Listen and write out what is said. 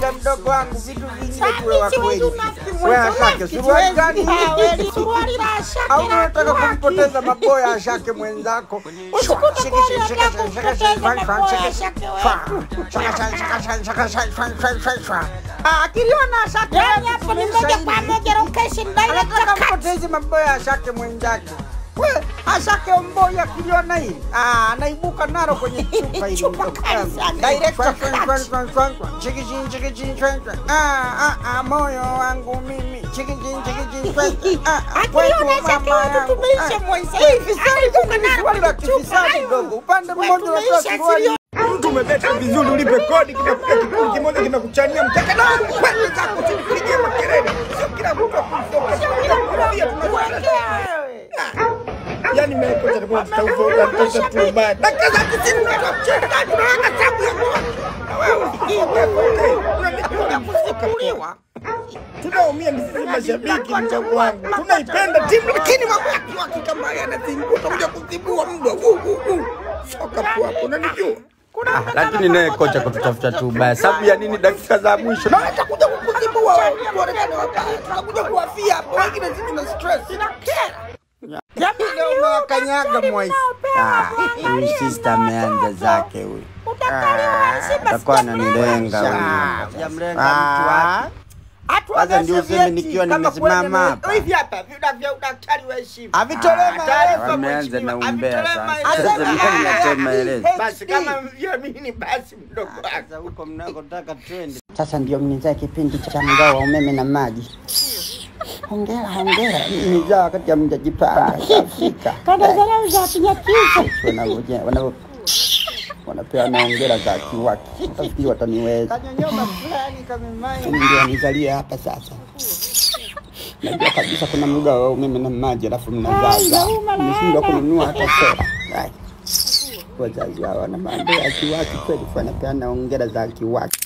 Dada mdogo wangu, vitu vingine tuwe wa Siwezi kweli. unafiki Wewe mwenza, Ashake, unafiki suruali siwezi. gani hii? Ah, wewe, suruali la Ashake Au la unataka kuwaki. kumpoteza maboya Ashake mwenzako? Usikute Shika, kweli shika, shika, unataka shika, kumpoteza shika, shika, maboya shika, Ashake shika, wetu. shika, shika, shika, shika, shika, shika, shika, shika. Ah, akiliona Ashake Yaani hapo ni moja zaidi. kwa moja location direct anataka cut. mpotezi maboya Ashake mwenzake. We, Ashake Omboi akiliona hili ah, anaibuka nalo kwenye chupa hili. Chupa kali sana, direct Shwan, shwan, cut. shwan, shwan, shwan, shwan. Chiki chin, chiki chin, shwan, shwan. Ah, ah, ah, moyo wangu mimi Chiki chin, chiki chin, shwan, shwan. Ah, ah, Akiliona kwetu Ashake mama wetu yangu. tumeisha Ah, mwenza. we, Hivi fisadi sasa kumbe ni tuko suruali la nalo kuchupa kifisadi hayo. dogo. Upande We, mmoja unatoa tumeisha suruali silio. mtu umebeta vizuri, ulipe kodi, kinakuja kikundi kimoja kinakuchania mkeka na kwenda zako tu, kupigia makelele. Sio kila mtu akusoka, sio kila mtu pia tunasema. Yaani mimi kwa sababu tutauza unatosha tu baya. Dakika za tisini unatoa mchezaji unaweka sabu ya kwa. Na wewe hii kwa unanipiga kusimuliwa. Tunaumia ni sisi mashabiki mchango wangu. Tunaipenda timu lakini mambo ya kiwaki kama yanazinguta kuja kuzibua mbwa. Uu, uu, uu. Soka hapo hapo unanijua. Ah, lakini naye kocha kututafuta tu ubaya. Sababu ya nini dakika za mwisho? Na watakuja kukuzibua wewe, tuonekane wabaya. Tutakuja kuwafia hapo. Wengine sisi tuna stress. Jamii leo umewakanyaga Moise. Ah, huyu sister ameanza zake huyu. Atakuwa ananilenga huyu. Sijamlenga mtu wapi? Kwanza ndio useme nikiwa nimesimama hapa. Hivi hapa vina vya udaktari wa heshima. Avitolee Taarifa Wameanza na mheshimiwa, umbea avitolee sasa. maelezo. Sasa mimi natoa maelezo. Basi kama mviamini basi mdogo wako. Sasa huko mnakotaka twende. Sasa ndio mnizaa kipindi cha mgao wa umeme na maji. Hongera, hongera. Mnizaa wakati hamjajipanga Afrika. Kada dharau za kinyakiza. Wanangoja wana wanapewa na hongera za kiwaki. Utafikiri wataniweza. Kanyonyoma fulani kamemai. Mimi ndio nizalia hapa sasa. Najua kabisa kuna mgao wa umeme na maji alafu mnazaza. Mmeshindwa kununua hata sera. Ai. Wazazi hawa wana mambo ya kiwaki kweli, wanapeana hongera za kiwaki.